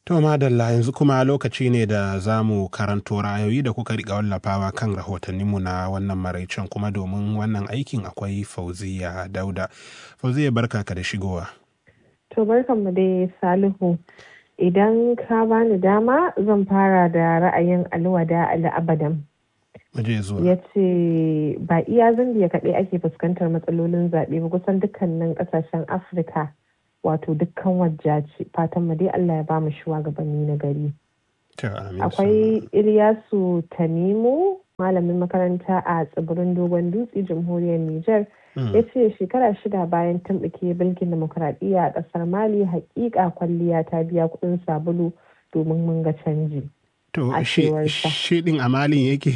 To madalla yanzu kuma lokaci ne da za mu karanto ra'ayoyi da kuka riƙa wallafawa kan rahotanninmu na wannan maraicen kuma domin wannan aikin akwai fauziya dauda. Fauziya barka ka da shigowa. To barkanmu dai Salihu. Idan ka bani dama zan fara da ra'ayin alwada al'abadan. Muje zuwa. Ya ce ba iya zambiya kaɗai ake fuskantar matsalolin zaɓe ba kusan dukkanin ƙasashen Afirka wato dukkan wajja ce fatan mu dai Allah ya ba mu shugabanni na gari. To, amin. Akwai Ilyasu Tanimu malamin makaranta a tsibirin Dogon Dutse jamhuriyar Nijar. ya ce shekara shida bayan tumɓuke bilkin demokuraɗiyya a ƙasar mali hakika kwalliya ta biya kuɗin sabulu domin mun ga canji To, a shi cewarsa. shi ɗin a malin yake.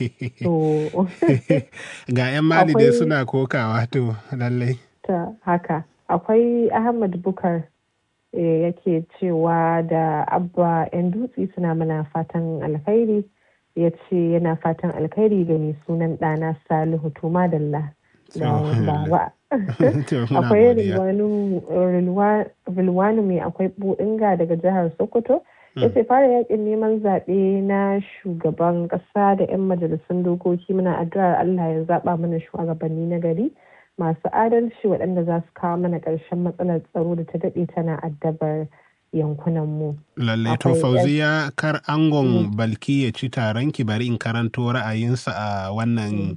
to Ga 'yan mali dai Akwai- suna kokawa to lallai. ta haka akwai ahmad bukar eh, yake cewa da abba 'yan dutse suna mana fatan alkhairi ya ce yana fatan alkhairi ga mai sunan ɗana salihu to madalla da To, baba To, muna akwai godiya. rilwanu mai akwai buɗinga daga jihar sokoto ya ce fara yakin neman zaɓe na shugaban ƙasa da 'yan majalisun dokoki muna addu'ar allah ya zaɓa mana shugabanni na gari masu adalci waɗanda za su kawo mana ƙarshen matsalar tsaro da ta daɗe tana addabar yankunanmu. Lallai to Akwai fauziya kar angon balki ya ci taron ki bari in karanto ra'ayinsa a wannan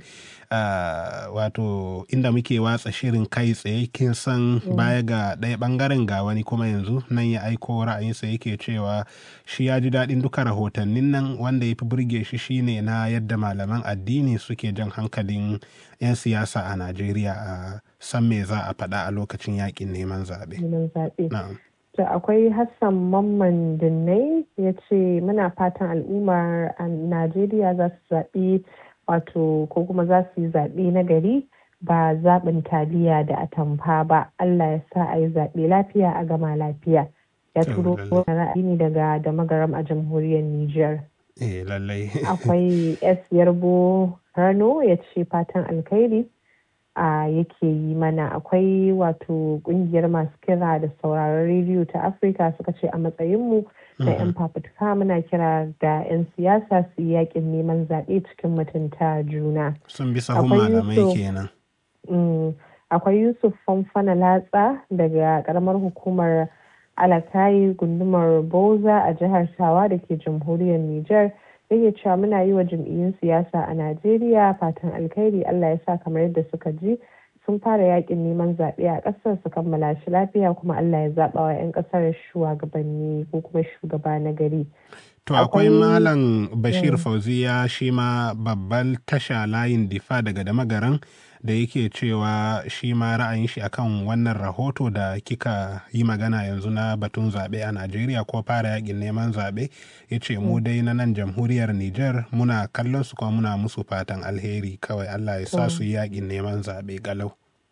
ah, wato inda muke watsa shirin kai tsaye kin san baya ga ɗaya ɓangaren ga wani kuma yanzu nan ya aiko ra'ayinsa yake cewa shi ya ji daɗin duka rahotannin nan wanda ya fi burge shi shine na yadda malaman addini suke jan hankalin 'yan siyasa a Najeriya a san me za a faɗa a lokacin yakin neman zaɓe. neman zaɓe. Na'am. To akwai Hassan Mamman Dinnai ya ce muna fatan al'ummar a Najeriya za su zaɓi wato ko kuma za su yi zaɓe na gari ba zaɓin taliya da atamfa ba. Allah ya sa a yi zaɓe lafiya a gama lafiya. Ya To, turo lallai. wani ra'ayi ne daga da magaram a jamhuriyar Nijar. Eh lallai. Akwai S Yarbo Rano ya ce fatan alkhairi a yake yi mana akwai wato kungiyar masu kira da sauraron rediyo ta afirka suka ce a matsayinmu na 'yan fafutuka muna kira da 'yan siyasa su yi yakin neman zaɓe cikin mutunta juna Sun bi sahun Akwai malamai Yusuf. kenan. Mm, akwai yusuf famfana latsa daga karamar hukumar alakayi gundumar boza a jihar tawa da ke jamhuriyar niger yake cewa muna yi wa jam'iyyun siyasa a najeriya fatan alkhairi allah ya sa kamar yadda suka ji sun fara yakin neman zaɓe a ƙasar su kammala shi lafiya kuma allah ya zaɓa wa 'yan ƙasar shugabanni ko kuma shugaba na gari To akwai Akwai- Malam Bashir Mm. Fauziya shi ma babbal tasha layin difa daga damagaran da yake cewa shi ma ra'ayin shi akan wannan rahoto da kika yi magana yanzu na batun zaɓe a Najeriya ko fara yakin neman zaɓe ya ce mu dai na nan jamhuriyar Nijar muna kallon su kuma muna musu fatan alheri kawai Allah ya sa Mm. su yi yakin neman zaɓe galau.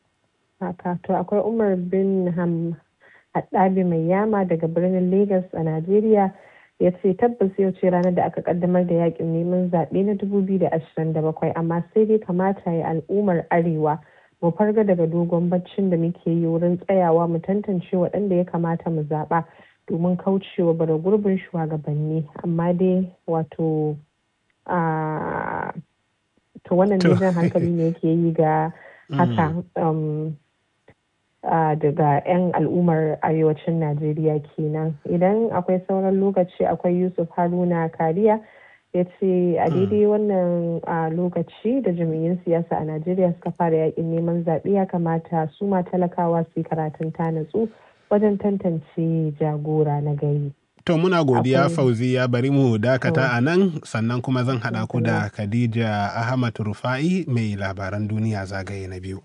haka to akwai umar bin ham haɗabi mai yama daga birnin lagos a najeriya ya ce tabbas yau ce ranar da aka kaddamar da yakin neman zaɓe na 2027 amma sai dai kamata ya al'ummar arewa mu farga daga dogon baccin da muke yi wurin tsayawa mu tantance waɗanda ya kamata mu zaɓa domin kaucewa bara gurbin shugabanni amma dai wato a to wannan To. dai jan hankali ne yake yi ga haka um, uh, daga 'yan al'ummar arewacin najeriya kenan idan akwai sauran lokaci akwai yusuf haruna kariya ya ce a daidai wannan uh, lokaci da jami'in siyasa a najeriya suka fara yakin neman zaɓe ya kamata su ma talakawa su yi karatun ta natsu wajen tantance jagora na gari To muna godiya Akwai- Fauziya bari mu dakata a nan sannan kuma zan haɗa ku da Khadija Ahmad Rufa'i mai labaran duniya zagaye na biyu.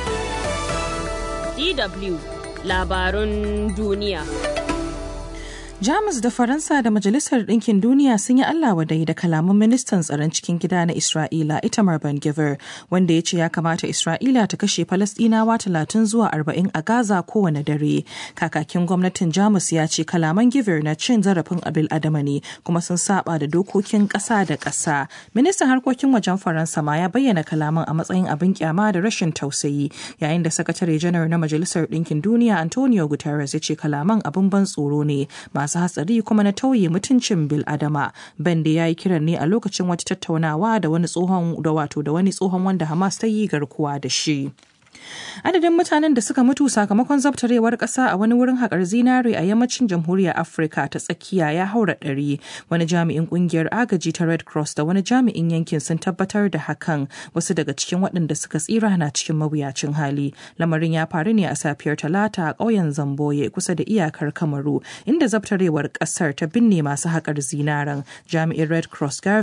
DW labarun duniya. Jamus da Faransa da Majalisar Ɗinkin Duniya sun yi Allah wadai da kalaman ministan tsaron cikin gida na Isra'ila Itamar Ben Gvir wanda ya ce ya kamata Isra'ila ta kashe Falasɗinawa talatin zuwa arba'in a Gaza kowane dare. Kakakin gwamnatin Jamus ya ce kalaman Gvir na cin zarafin abil adama ne kuma sun saba da dokokin ƙasa da ƙasa. Ministan harkokin wajen Faransa ma ya bayyana kalaman a matsayin abin kyama da rashin tausayi yayin da sakatare janar na Majalisar Ɗinkin Duniya Antonio Guterres ya ce kalaman abin ban tsoro ne masu hatsari kuma na tauye mutuncin bil adama bande ya yi kiran ne a lokacin wata tattaunawa da wani tsohon da wato da wani tsohon wanda hamas ta yi garkuwa da shi adadin mutanen da suka mutu sakamakon zabtarewar ƙasa a wani wurin haƙar zinare a yammacin jamhuriyar afirka ta tsakiya ya haura ɗari wani jami'in ƙungiyar agaji ta red cross da wani jami'in yankin sun tabbatar da hakan wasu daga cikin waɗanda suka tsira na cikin mawuyacin hali lamarin ya faru ne a safiyar talata a ƙauyen zamboye kusa da iyakar kamaru inda zabtarewar ƙasar ta binne masu haƙar zinaren jami'in red cross